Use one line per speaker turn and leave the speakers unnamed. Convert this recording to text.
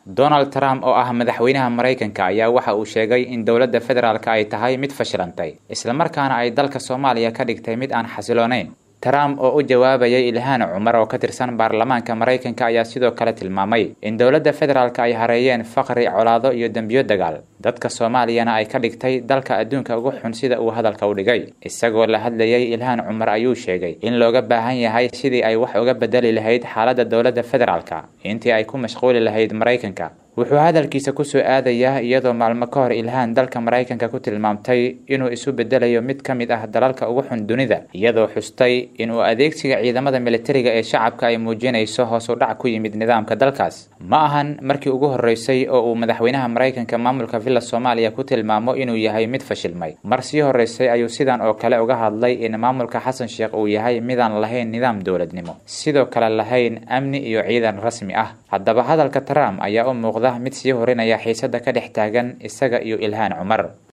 donald trump oo ah madaxweynaha maraykanka ayaa waxa uu sheegay in dowladda federaalka ay tahay mid fashilantay islamarkaana ay dalka soomaaliya ka dhigtay mid aan xasiloonayn trump oo u jawaabayay ilhaan cumar oo ka tirsan baarlamaanka maraykanka ayaa sidoo kale tilmaamay in dowladda federaalka ay hareeyeen faqri colaado iyo dembiyo dagaal dadka soomaaliyana ay ka dhigtay dalka adduunka ugu xun sida uu hadalka u dhigay isagoo la hadlayay ilhaan cumar ayuu sheegay in looga baahan yahay sidii ay wax uga bedeli lahayd xaaladda dowladda federaalka intii ay ku mashquuli lahayd maraykanka wuxuu hadalkiisa kusoo aadayaa iyadoo maalmo ka hor ilhaan dalka maraykanka ku tilmaamtay inuu isu bedelayo mid ka mid ah dalalka ugu xun dunida iyadoo xustay inuu adeegsiga ciidamada militariga ee shacabka ay muujinayso hoos u dhac ku yimid nidaamka dalkaas ma ahan markii ugu horreysay oo uu madaxweynaha maraykanka maamulka villa soomaaliya ku tilmaamo inuu yahay mid fashilmay mar sii horreysay ayuu sidan oo kale uga hadlay in maamulka xasan sheekh uu yahay midaan lahayn nidaam dowladnimo sidoo kale lahayn amni iyo ciidan rasmi ah haddaba hadalka trump ayaa u muuqda mid sii horinaya xiisada ka dhex taagan isaga iyo ilhaan cumar